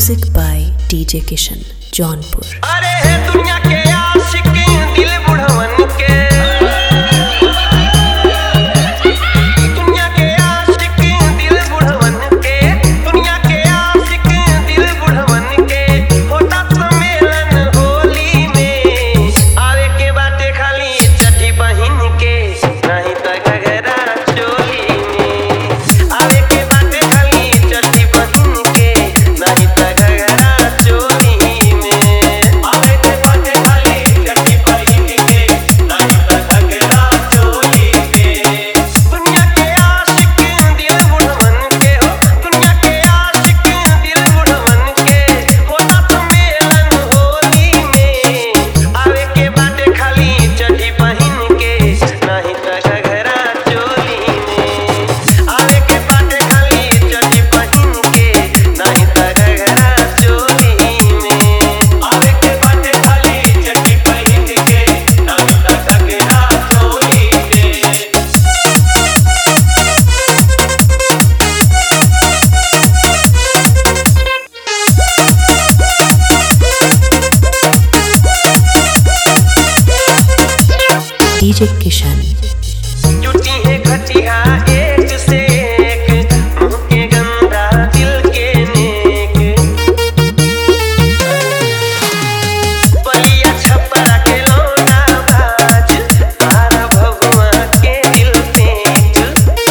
Music by DJ Kishan, Jaunpur. अरे हे दुनिया के आशिक दिल बुढ़वन के दुनिया के आशिक दिल बुढ़वन के दुनिया के आशिक दिल बुढ़वन के होता सम्मेलन होली में आवे के बाटे खाली चटी बहिन के नहीं तो घघरा चोली में आवे के बाटे खाली चटी बहिन के नहीं तो घघरा चोली में आवे के बाटे खाली चटी बहिन के नहीं तो घघरा चोली में दुनिया के आशिक दिल बुढ़वन के हो दुनिया के आशिक दिल बुढ़वन के होता सम्मेलन होली में आवे के बाटे खाली चटी बहिन के नहीं तो घघरा चोली में आवे के बाटे खाली चटी बहिन के नहीं तो घघरा चोली में आवे के बाटे खाली चटी बहिन के नहीं तो घघरा चोली में DJ Kishan, जुटी है घटिया एक से एक मुंह के गंदा दिल के नेक बलिया छपरा के लौंडा बाज तारा भगवा के दिल पेच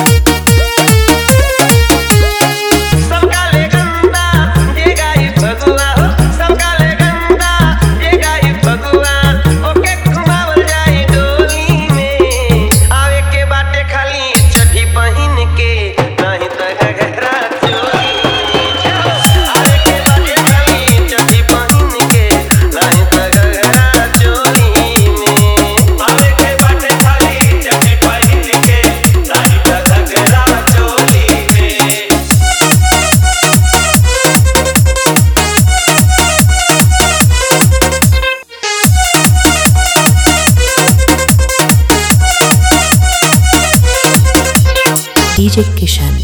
सबका ले गंदा ये गाई भगवा हो सबका ले गंदा ये गाई भगवा ओके घुमावल जाई डोली में आवे के बाटे खाली चढ़ी पहिन के नहीं तो घघरा चोली आवे के बाटे खाली चढ़ी पहिन के नहीं तो घघरा चोली में आवे के बाटे खाली चढ़ी पहिन के नहीं तो घघरा चोली में DJ Kishan,